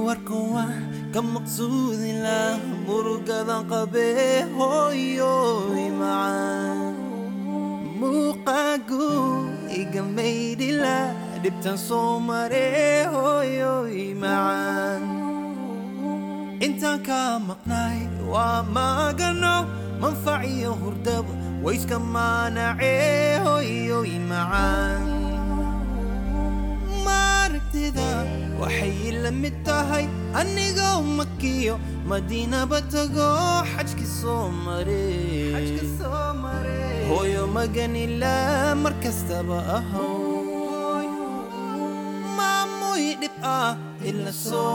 warkuwa ka maqsuudila murugadan qabee hooyoy macaan muuqaagu iga maydhila dhibtan soo maree hooyoy macaan intaan ka maqnaay waa magano manfac iyo hurdaba wayska maanacee hooyoy macaan maaragtida waxay la mid tahay anigoo makiyo madiinaba tago xajki soo maree hooyo maganila mar kastaba ahow maamuy dhib ah ila soo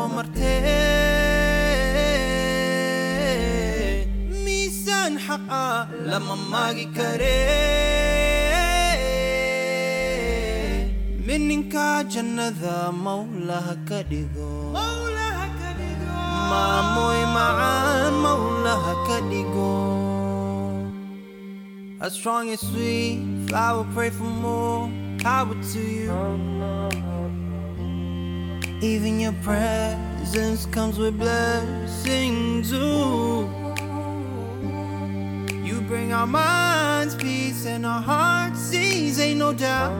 martee miisaan xaq ah lama maagi karee mininka jannada mawlaha ka dhigo maamuy macaan mawlaha ka dhigo as strong as sweet flower pray for more power to you even your presence comes with blessings ooh. you bring our minds peace and our hearts ease ain't no doubt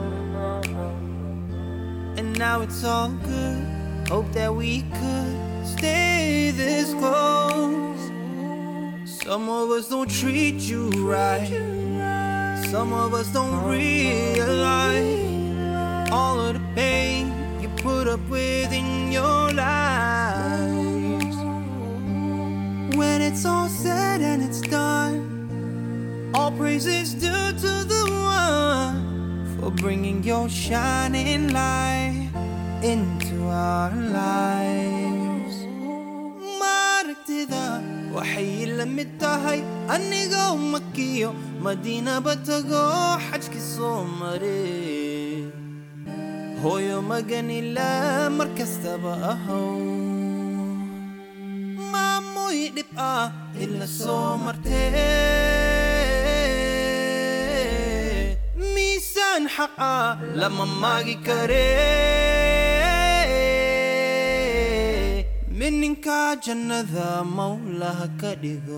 and now it's all good. Hope that we could stay this close. Some of us don't treat you right. Some of us don't realize all of the pain you put up with in your lives. When it's all said and it's done, all praise is due to the one for bringing your shining light into our lives. Maaragtida waxay la mid tahay anigoo makiyo madiinaba tago xajki soo maree hooyo maganila mar kastaba ahow maamuy dhib ah ila soo martee miisaan xaq ah lama maagi karee mininka jannada mawlaha ka dhigo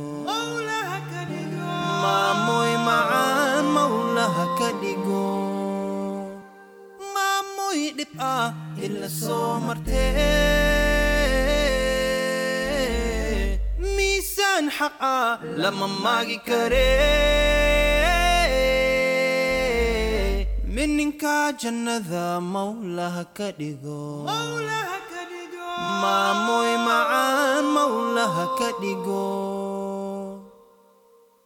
maamuy macaan mawlaha ka dhigo maamuy dhib ah ila soo martee miisaan xaq ah lama maagi karee mininka jannada mawlaha ka dhigo maamuy macaan mawlaha ka dhigo